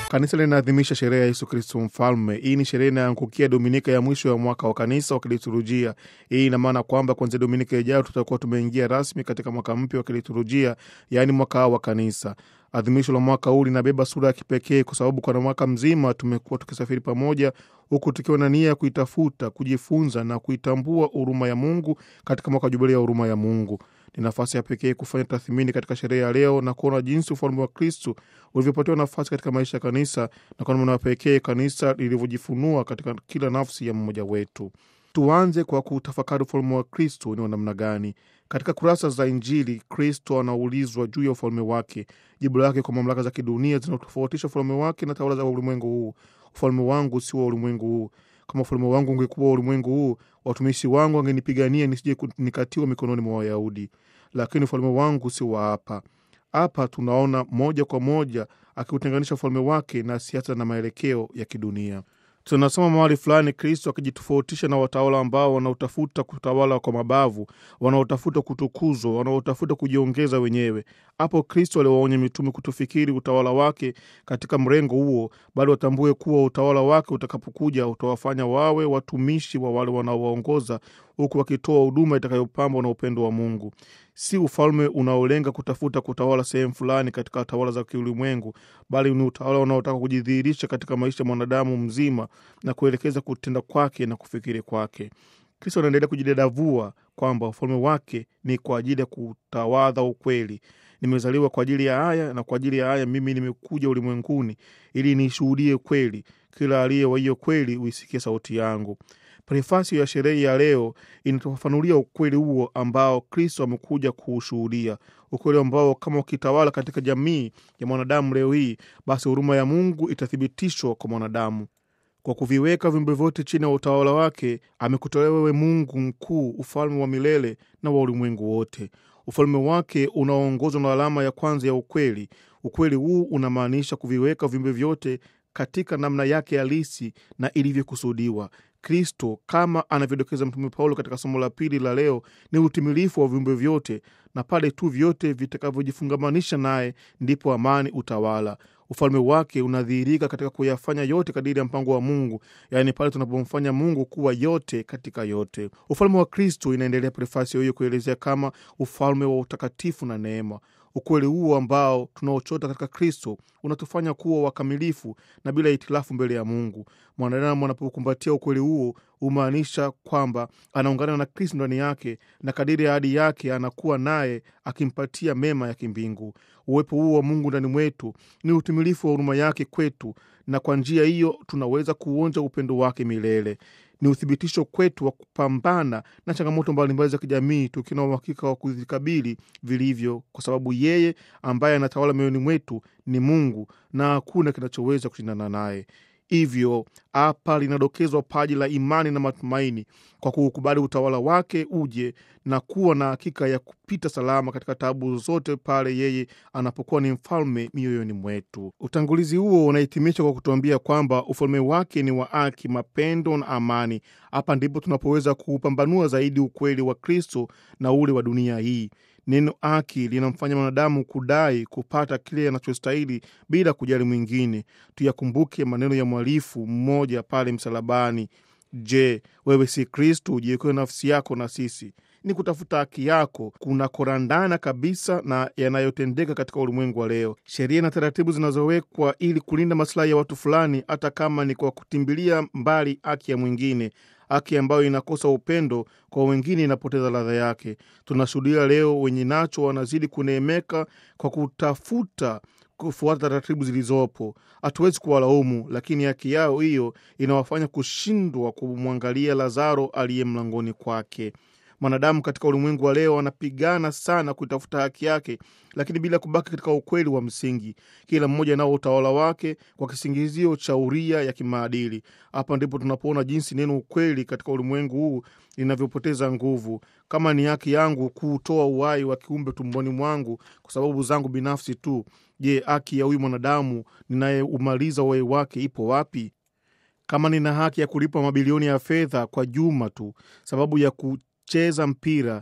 Kanisa linaadhimisha sherehe ya Yesu Kristo Mfalme. Hii ni sherehe inayoangukia dominika ya mwisho ya mwaka wa kanisa wa kiliturujia. Hii ina maana kwamba kuanzia dominika ijayo tutakuwa tumeingia rasmi katika mwaka mpya wa kiliturujia, yaani mwaka wa kanisa. Adhimisho la mwaka huu linabeba sura ya kipekee kwa sababu kwa mwaka mzima tumekuwa tukisafiri pamoja, huku tukiwa na nia ya kuitafuta, kujifunza na kuitambua huruma ya Mungu katika mwaka wa jubilei ya huruma ya Mungu. Ni nafasi ya pekee kufanya tathmini katika sherehe ya leo na kuona jinsi ufalme wa Kristu ulivyopatiwa nafasi katika maisha ya kanisa na kwa namna pekee kanisa lilivyojifunua katika kila nafsi ya mmoja wetu. Tuanze kwa kutafakari ufalme wa Kristo ni wa namna gani. Katika kurasa za Injili, Kristo anaulizwa juu ya ufalme wake. Jibu lake kwa mamlaka za kidunia zinatofautisha ufalme wake na tawala za ulimwengu huu. Ufalme wangu si wa ulimwengu huu. Kama ufalme wangu ungekuwa wa ulimwengu huu, watumishi wangu wangenipigania nisije nikatiwa mikononi mwa Wayahudi, lakini ufalme wangu si wa hapa. Hapa tunaona moja kwa moja akiutenganisha ufalme wake na siasa na maelekeo ya kidunia. Tunasoma mahali fulani Kristo akijitofautisha na watawala ambao wanaotafuta kutawala kwa mabavu, wanaotafuta kutukuzwa, wanaotafuta kujiongeza wenyewe. Hapo Kristo aliwaonya mitume kutofikiri utawala wake katika mrengo huo, bali watambue kuwa utawala wake utakapokuja utawafanya wawe watumishi wa wale wanaowaongoza, huku wakitoa huduma itakayopambwa na upendo wa Mungu. Si ufalme unaolenga kutafuta kutawala sehemu fulani katika tawala za kiulimwengu, bali ni utawala unaotaka kujidhihirisha katika maisha ya mwanadamu mzima na kuelekeza kutenda kwake na kufikiri kwake. Kristo anaendelea kujidadavua kwamba ufalme wake ni kwa ajili ya kutawadha ukweli. Nimezaliwa kwa ajili ya haya, na kwa ajili ya haya mimi nimekuja ulimwenguni ili nishuhudie kweli. Kila aliye wa hiyo kweli uisikie sauti yangu. Prefasio ya sherehe ya leo inatufafanulia ukweli huo ambao Kristo amekuja kuushuhudia, ukweli ambao kama ukitawala katika jamii ya mwanadamu leo hii, basi huruma ya Mungu itathibitishwa kwa mwanadamu kwa kuviweka viumbe vyote chini ya utawala wake. Amekutolea wewe Mungu mkuu, ufalme wa milele na wa ulimwengu wote. Ufalme wake unaoongozwa na alama ya kwanza ya ukweli. Ukweli huu unamaanisha kuviweka viumbe vyote katika namna yake halisi na ilivyokusudiwa. Kristo kama anavyodokeza Mtume Paulo katika somo la pili la leo, ni utimilifu wa viumbe vyote, na pale tu vyote vitakavyojifungamanisha naye ndipo amani utawala. Ufalme wake unadhihirika katika kuyafanya yote kadiri ya mpango wa Mungu, yaani pale tunapomfanya Mungu kuwa yote katika yote. Ufalme wa Kristo, inaendelea prefasio hiyo kuelezea kama ufalme wa utakatifu na neema. Ukweli huo ambao tunaochota katika Kristo unatufanya kuwa wakamilifu na bila hitilafu mbele ya Mungu. Mwanadamu anapokumbatia ukweli huo humaanisha kwamba anaungana na Kristo ndani yake, na kadiri ya ahadi yake anakuwa naye akimpatia mema ya kimbingu. Uwepo huo wa Mungu ndani mwetu ni utimilifu wa huruma yake kwetu, na kwa njia hiyo tunaweza kuonja upendo wake milele. Ni uthibitisho kwetu wa kupambana na changamoto mbalimbali za kijamii, tukiwa na uhakika wa kuzikabili vilivyo, kwa sababu yeye ambaye anatawala mioyoni mwetu ni Mungu na hakuna kinachoweza kushindana naye. Hivyo hapa linadokezwa paji la imani na matumaini kwa kuukubali utawala wake uje na kuwa na hakika ya kupita salama katika tabu zote pale yeye anapokuwa ni mfalme mioyoni mwetu. Utangulizi huo unahitimisha kwa kutuambia kwamba ufalme wake ni wa haki, mapendo na amani. Hapa ndipo tunapoweza kuupambanua zaidi ukweli wa Kristo na ule wa dunia hii. Neno haki linamfanya mwanadamu kudai kupata kile anachostahili bila kujali mwingine. Tuyakumbuke maneno ya mwalifu mmoja pale msalabani: Je, wewe si Kristo? Ujiokoe nafsi yako na sisi. Ni kutafuta haki yako kunakorandana kabisa na yanayotendeka katika ulimwengu wa leo. Sheria na taratibu zinazowekwa ili kulinda masilahi ya watu fulani, hata kama ni kwa kutimbilia mbali haki ya mwingine haki ambayo inakosa upendo kwa wengine inapoteza ladha yake. Tunashuhudia leo wenye nacho wanazidi kuneemeka kwa kutafuta kufuata taratibu zilizopo. Hatuwezi kuwalaumu, lakini haki yao hiyo inawafanya kushindwa kumwangalia Lazaro aliye mlangoni kwake. Mwanadamu katika ulimwengu wa leo anapigana sana kuitafuta haki yake, lakini bila kubaki katika ukweli wa msingi. Kila mmoja nao utawala wake kwa kisingizio cha uria ya kimaadili. Hapa ndipo tunapoona jinsi neno ukweli katika ulimwengu huu linavyopoteza nguvu. Kama ni haki yangu kuutoa uhai wa kiumbe tumboni mwangu kwa sababu zangu binafsi tu, je, haki ya huyu mwanadamu ninayeumaliza uhai wake ipo wapi? Kama nina haki ya kulipa mabilioni ya fedha kwa juma tu sababu ya kucheza mpira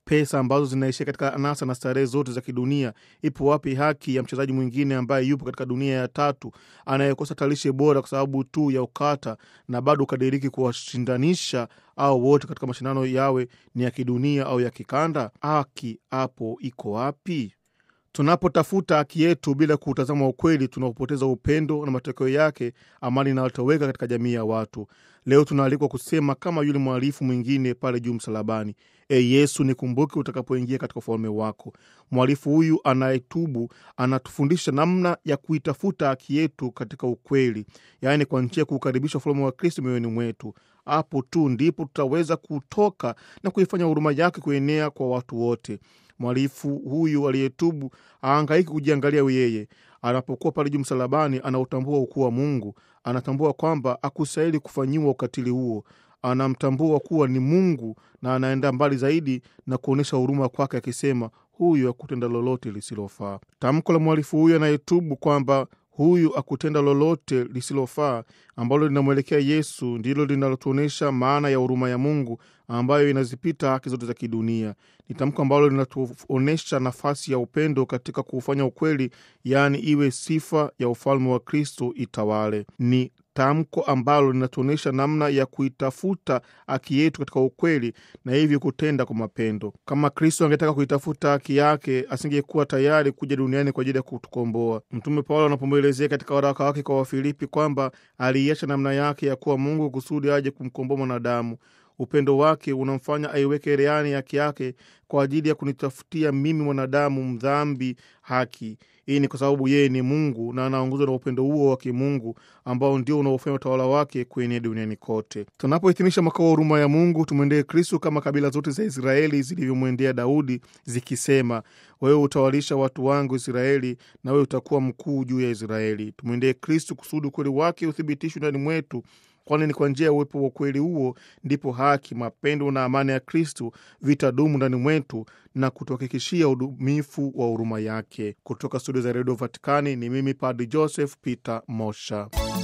pesa ambazo zinaishia katika anasa na starehe zote za kidunia, ipo wapi haki ya mchezaji mwingine ambaye yupo katika dunia ya tatu anayekosa talishe bora kwa sababu tu ya ukata na bado ukadiriki kuwashindanisha au wote katika mashindano yawe ni ya kidunia au ya kikanda? Haki hapo iko wapi? Tunapotafuta haki yetu bila kuutazama ukweli, tunaopoteza upendo na matokeo yake amani inayotoweka katika jamii ya watu. Leo tunaalikwa kusema kama yule mhalifu mwingine pale juu msalabani, E Yesu, nikumbuke utakapoingia katika ufalme wako. Mhalifu huyu anayetubu anatufundisha namna ya kuitafuta haki yetu katika ukweli, yaani kwa njia ya kuukaribisha ufalme wa Kristo mioyoni mwetu. Hapo tu ndipo tutaweza kutoka na kuifanya huruma yake kuenea kwa watu wote. Mhalifu huyu aliyetubu aangaiki kujiangalia yeye. Anapokuwa pale juu msalabani, anautambua ukuu wa Mungu, anatambua kwamba akustahili kufanyiwa ukatili huo, anamtambua kuwa ni Mungu na anaenda mbali zaidi na kuonyesha huruma kwake, akisema huyu hakutenda lolote lisilofaa. Tamko la mhalifu huyu anayetubu kwamba huyu akutenda lolote lisilofaa ambalo linamwelekea Yesu ndilo linalotuonyesha maana ya huruma ya Mungu ambayo inazipita haki zote za kidunia. Ni tamko ambalo linatuonyesha nafasi ya upendo katika kuufanya ukweli, yaani iwe sifa ya ufalme wa Kristo itawale. Ni tamko ambalo linatuonyesha namna ya kuitafuta haki yetu katika ukweli na hivyo kutenda kwa mapendo. Kama Kristo angetaka kuitafuta haki yake, asingekuwa tayari kuja duniani kwa ajili ya kutukomboa. Mtume Paulo anapomwelezea katika waraka wake kwa Wafilipi kwamba aliiacha namna yake ya kuwa Mungu kusudi aje kumkomboa mwanadamu. Upendo wake unamfanya aiweke rehani haki yake kwa ajili ya kunitafutia mimi mwanadamu mdhambi haki. Hii ni kwa sababu yeye ni Mungu na anaongozwa na upendo huo wa kimungu ambao ndio unaofanya utawala wake kuenea duniani kote. Tunapohitimisha mwaka wa huruma ya Mungu, tumwendee Kristu kama kabila zote za Israeli zilivyomwendea Daudi zikisema, wewe utawalisha watu wangu Israeli, na wewe utakuwa mkuu juu ya Israeli. Tumwendee Kristu kusudi ukweli wake uthibitishwe ndani mwetu kwani ni kwa njia ya uwepo wa ukweli huo ndipo haki, mapendo na amani ya Kristu vitadumu ndani mwetu na kutuhakikishia udumifu wa huruma yake. Kutoka studio za redio Vatikani ni mimi Padri Joseph Peter Mosha.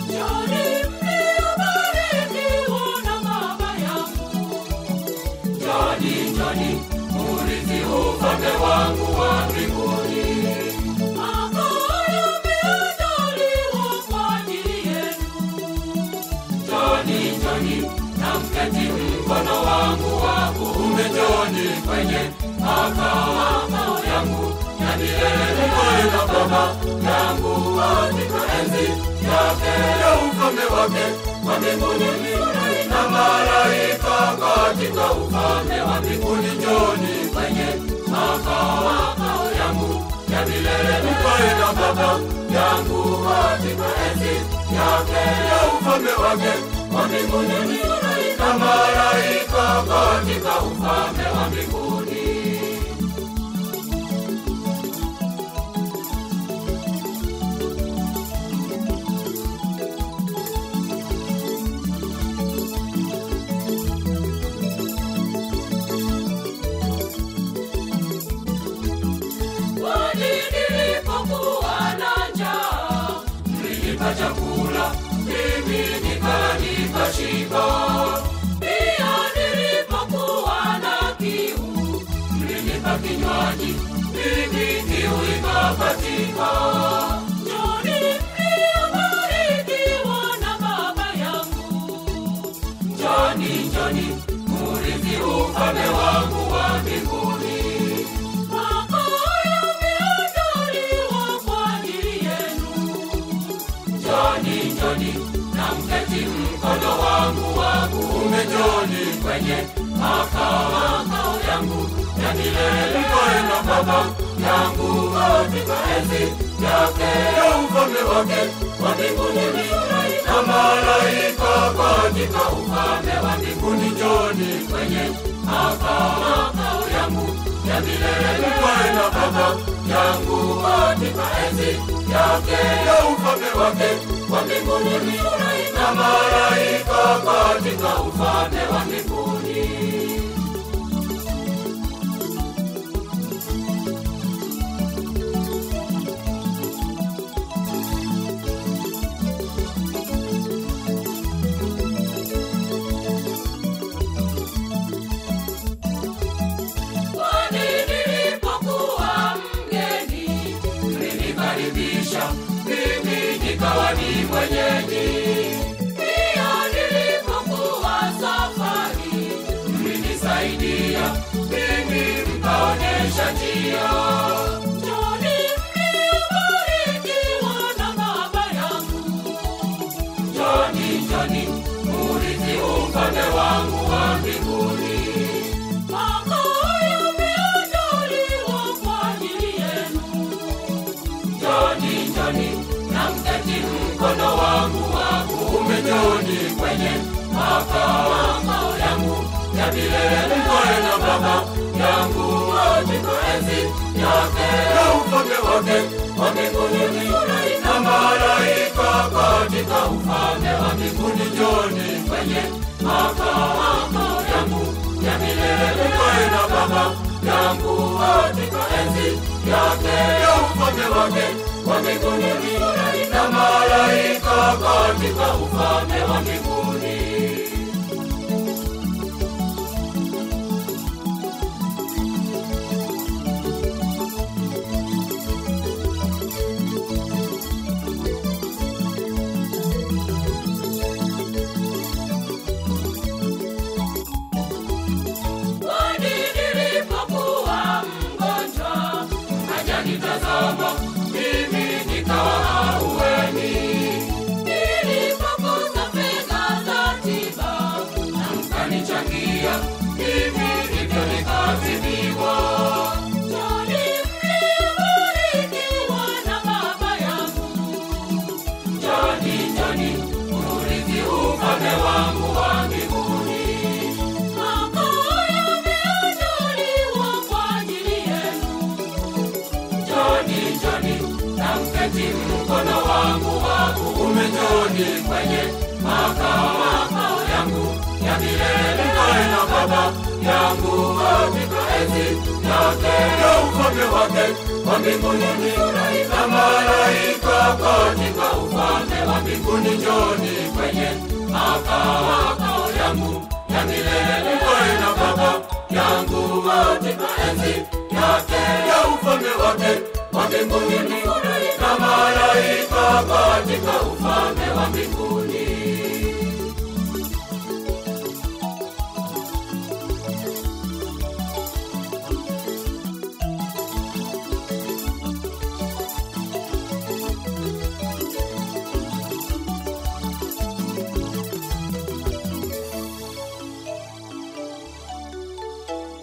Mkono wangu wa kuume, njoni kwenye makao yangu ya milele. Bwana Baba yangu katika enzi yake ya ufalme wake wa mbinguni, na malaika katika ufalme wa mbinguni. Njoni kwenye makao yangu ya milele. Bwana Baba yangu katika enzi yake ya ufalme wake wa mbinguni na malaika katika ufalme wa mbinguni. Kwani nilipokuwa na njaa, mlinipa chakula, mimi nikala nikashiba. Pia nilipokuwa na kiu, mlinipa kinywaji, mimi kiu ikapatika. Njoni mliobarikiwa na Baba yangu, njoni, njoni murithi ufalme wangu wa mbinguni. Makao yameandaliwa kwa ajili yenu. Njoni, njoni na mketi mkono wangu wa kuume. Njoni kwenye makao yangu ya milele. Bwana Baba yangu katika enzi yake ya ufalme wake wa mbinguni, na malaika katika ufalme wa mbinguni. Njoni kwenye makao yangu ya milele. Bwana Baba yangu katika enzi yake ya ufalme wake wa mbinguni, na malaika katika ufalme wa mbinguni. Kwa mwenyeji. Pia nilipokuwa safari, mlinisaidia mimi, mkaonesha njia. Njoni mliobarikiwa na Baba yangu, njoni, njoni murithi ufalme wangu wa mbinguni. Makao yameandaliwa kwa ajili yenu. Njoni, njoni na mketi mkono wangu wa kuume, njoni kwenye makao yangu ya milele, mkoe na Baba yangu katika enzi yake na ufalme wake wa mbinguni, na malaika katika ufalme wa mbinguni. Njoni kwenye makao yangu ya milele, mkoe na Baba yangu katika enzi yake ya ufalme wake wa mbinguni, na malaika katika ufalme wa mbinguni. Kwani nilipokuwa mgonjwa, hajanitazama mimi nikawa ahueni. Nilipokosa fedha za tiba, na mkanichangia mimi, hivyo nikazidiwa. Njoni mliobarikiwa na Baba yangu, njoni, njoni urithi ufalme wangu wa mbinguni. Makao yameandaliwa kwa ajili yenu. Njoni, njoni na mketi mkono wangu wa kuume, njoni kwenye makao yangu ya milele, mkae na Baba yangu katika enzi yake ya ufalme wake wa mbinguni, na malaika katika ufalme wa mbinguni. Njoni kwenye makao yangu ya milele, mkae na Baba yangu katika enzi yake ya ufalme wake wa mbinguni, na malaika katika ufalme wa mbinguni.